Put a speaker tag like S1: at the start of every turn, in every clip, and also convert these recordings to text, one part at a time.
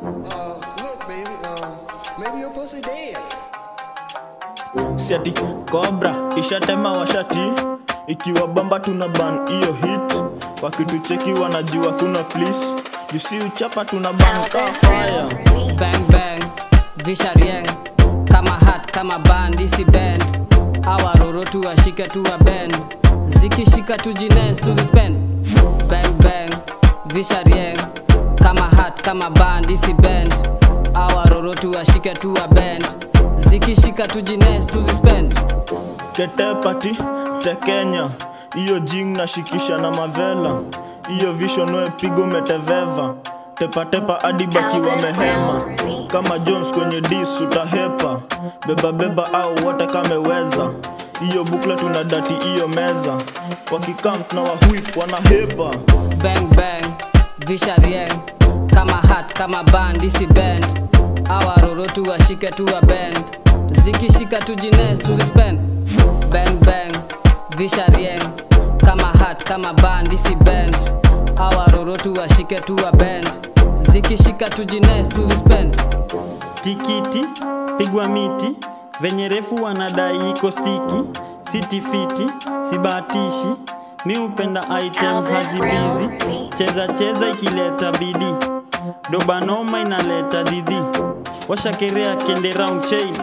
S1: Uh, look, baby, uh, maybe your pussy dead.
S2: siati kobra ishatema washati ikiwa bamba tuna ban hiyo hit wakitucheki wanajua kuna plis jusi uchapa tuna ban kaa fire
S3: bang bang visha rieng kama hat kama band isi bend awaroro tu washike tu wa bend zikishika tu jines tu zispend bang bang visha rieng kama hat kama band isi bend awaroro tu washike tu wa bend zikishika tu jines tu zispend
S2: ketepati tekenya hiyo jing nashikisha na mavela hiyo vision we pigo meteveva tepatepa hadi baki wamehema kama jones kwenye dis utahepa bebabeba au wote kameweza hiyo bukla tuna dati hiyo meza wakikam na wahuip wanahepa
S3: bang bang visha rieng kama hat kama band isi bend awaroro tu washike tu wa bend zikishika tu jines tu zispend bang bang visha rieng kama hat kama band isi bend awaroro tu washike tu wa bend zikishika tu jines tu zispend
S4: tikiti pigwa miti venye refu wanadai iko stiki siti fiti sibatishi mi upenda item hazibizi cheza cheza ikileta bidi dobanoma inaleta didhi washakerea kende round chain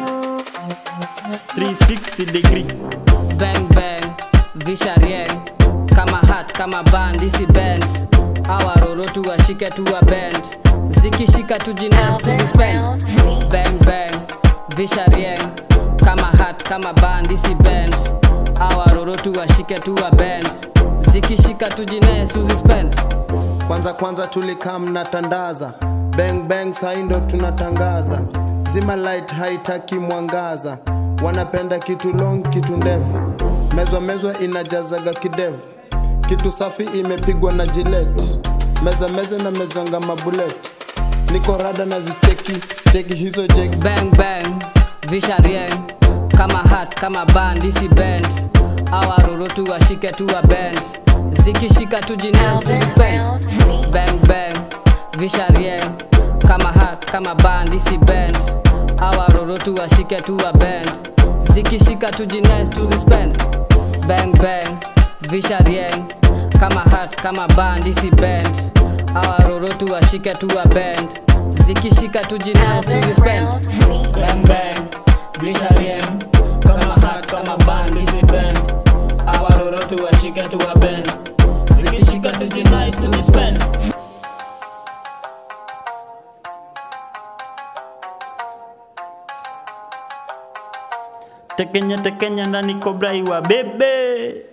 S4: 360 degree
S3: bang bang visha rieng kama hat kama band isi bend awaroro tu washike tu wa bend zikishika tu jines tu zispend bang bang visha rieng kama hat kama band isi bend awaroro tu washike tu wa bend zikishika tu jines tu zispend
S5: kwanza kwanza tulikam na tandaza bang bang sai ndo tunatangaza zima light haitaki mwangaza wanapenda kitu long kitu ndefu mezwa mezwa inajazaga kidevu kitu safi imepigwa na jilet meza meza na mezanga mabulet niko rada na zicheki cheki hizo jeki
S3: bang bang visha rieng kama hat kama band isi bend awaroro tu washike tu wa bend zikishika tu jines tu zispend bang bang visha rieng kama hat kama band isi bend awaroro tu washike tu wa bend zikishika tu jines tu zispend bang bang visha rieng kama hat kama band isi bend awaroro tu washike tu wa bend zikishika tu jines tu zispend bang bang visha rieng kama hat kama band isi bend awaroro tu washike tu wa bend zikishika tu jines tu zispend
S4: tekenya tekenya ndani kobra iwa bebe